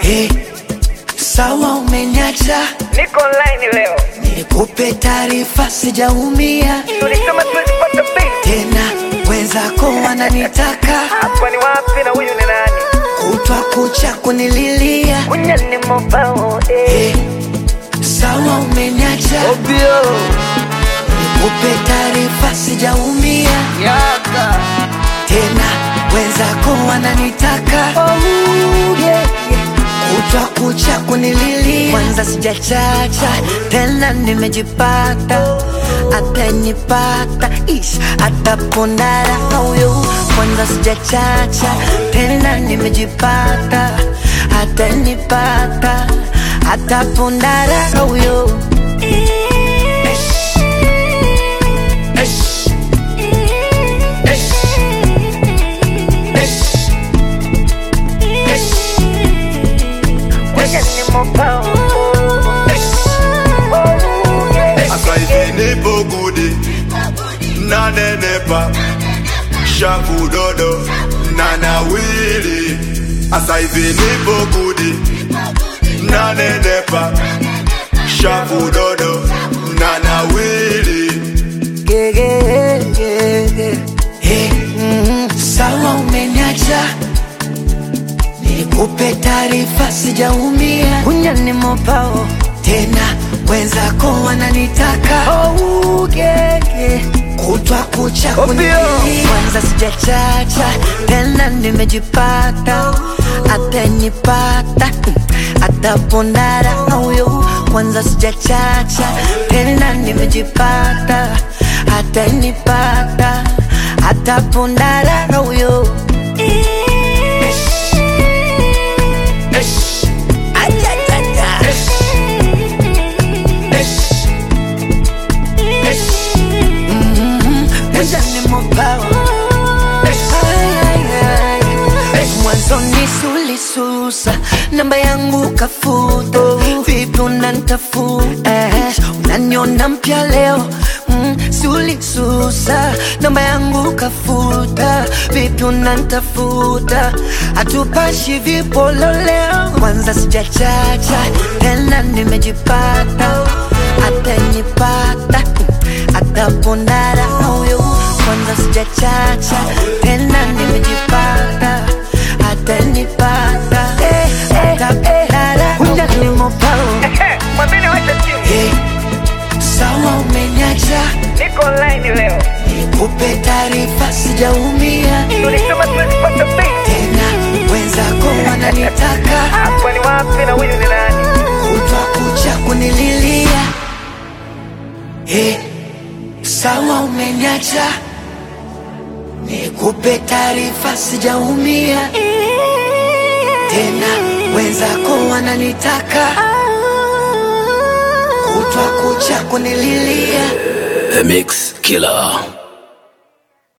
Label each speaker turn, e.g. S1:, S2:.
S1: Hey, sawa umeniacha,
S2: Niko online leo,
S1: nikupe taarifa, sijaumia
S2: tulisema tuwezi pata pesa.
S1: tena, wenzako wananitaka
S2: Hapa ni wapi na huyu ni nani?
S1: kutwa kucha kunililia.
S2: Unyani mobao eh.
S1: Hey, sawa umeniacha,
S2: Obio
S1: nikupe taarifa, sijaumia
S2: yaka
S1: tena, wenzako wananitaka
S2: oh, yeah, yeah.
S1: kutwa kucha kunililia. Kwanza sijachacha tena, nimejipata atanipata ish atapondara huyo. Kwanza sijachacha tena, nimejipata atanipata atapondara huyo.
S2: Unyani mobao oh, yeah.
S3: Asa hivi nipo gudi nanenepa shavu dodo na nawili Asa hivi nipo gudi nanenepa shavu dodo na nawili
S1: Yeah, yeah, yeah, yeah. Hey, mm, sawa umeniacha, nikupe taarifa, sijaumia unyani mopao tena, wenzako wananitaka oh, yeah, yeah. kutwa kucha kunililia. Kwanza sijachacha tena, nimejipata atanipata atapondara huyo. Kwanza sijachacha tena, nimejipata atanipata atapondara huyo. Ajajaja. Unyani mopao mwanzoni sulisusa namba yangu kafuta vipi unanitafuta unaniona mpya leo mm, sulisusa namba yangu kafuta vipi unanitafuta hatupashi vipolo leo kwanza sijachacha tena nimejipata atanipata atapondara huyo kwanza sijachacha tena nimejipata atanipata atapondara unyanimopao
S2: Mwambie wacha simu.
S1: hey, sawa umeniacha
S2: Niko online leo,
S1: nikupe taarifa sijaumia
S2: tulisema tuwezi pata pesa.
S1: tena wenzako wananitaka
S2: Hapa ni wapi na huyu ni nani?
S1: kutwa kucha kunililia hey, sawa umeniacha nikupe taarifa sijaumia tena wenzako wananitaka kutwa kucha kunililia
S4: The Mix Killer.